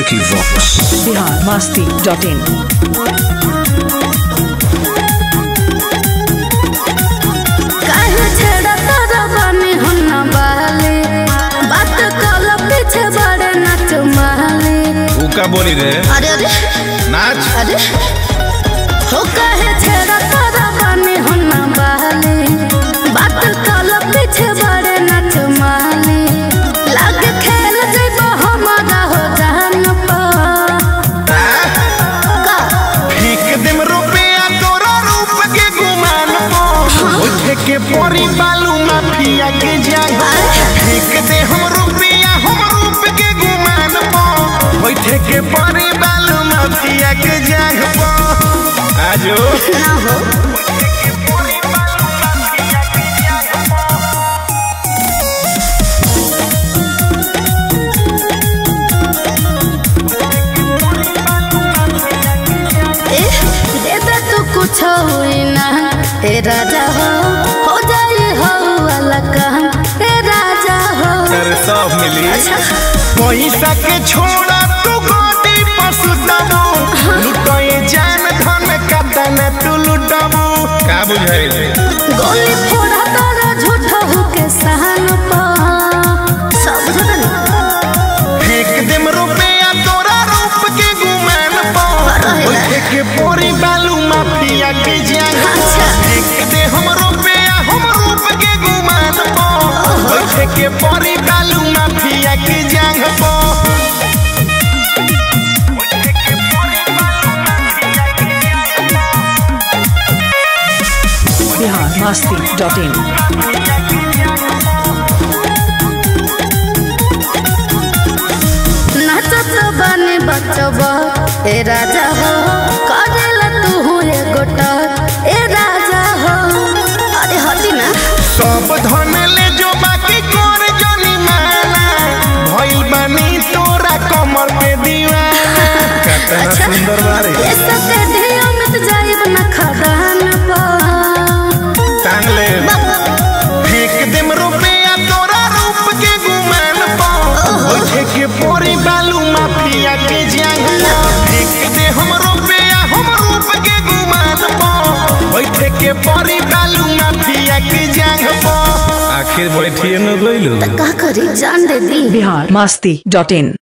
Vicky Vox. Bihar Masti dot in काहे छेड़ा तोरा बानी हम ना बहले बात कल पीछे बड़े नाच महले ऊ का बोली रे अरे अरे नाच अरे हो काहे छेड़ा तोरा बानी हम ना बहले बात कल पीछे बड़े नाच महले लाग खेल जइबो हमारा हो जान पर का फेंक देम रुपया तोरा रूप के गुमान पो उठे के परी बालू माफिया के जाग फेंक दे हम रुपया हम रूप के गुमान पो उठे के परी बालू माफिया के जाग पो आजो ना हो ए, दे दे तू कुछ हुई ना ए राजा हो हो जाई हो वाला काम ए राजा हो अरे सब मिली अच्छा पैसा के छोड़ा तू गोदी पशु दबो लुटोए जान धन कतन तू लुटबो का बुझाइल गोली फोड़ा तारा झूठा हो के सहन पा सब झूठा ना फेंक देम रुपया तोरा रूप के गुमान पो रहे। उठे के पोरी बालू माफिया के जान अच्छा। फेंक दे हम रुपया हम रूप के गुमान पो उठे के पोरी बालू माफिया के जान पो बिहार मस्ती डॉट इन नाचत बने बचबा ए राजा हो करेला तू हो ए गोटा ए राजा हो अरे हटी ना सब धन ले जो बाकी कर जनी माना भइल बानी तोरा कमर पे दीवाना कितना अच्छा। सुंदर बारे ये सबके धिया में तो जाइब ना खदान पा टांग ले फेंक देम रुपया तोरा रूप के गुमान पो उठे के पोरी बालू माफिया के जांगला फेंक दे हम रुपया हम रूप के गुमान पो उठे के पोरी बालू माफिया के जांग पो आखिर बैठिए न गइलू का करी जान दे दी बिहार मस्ती डॉट इन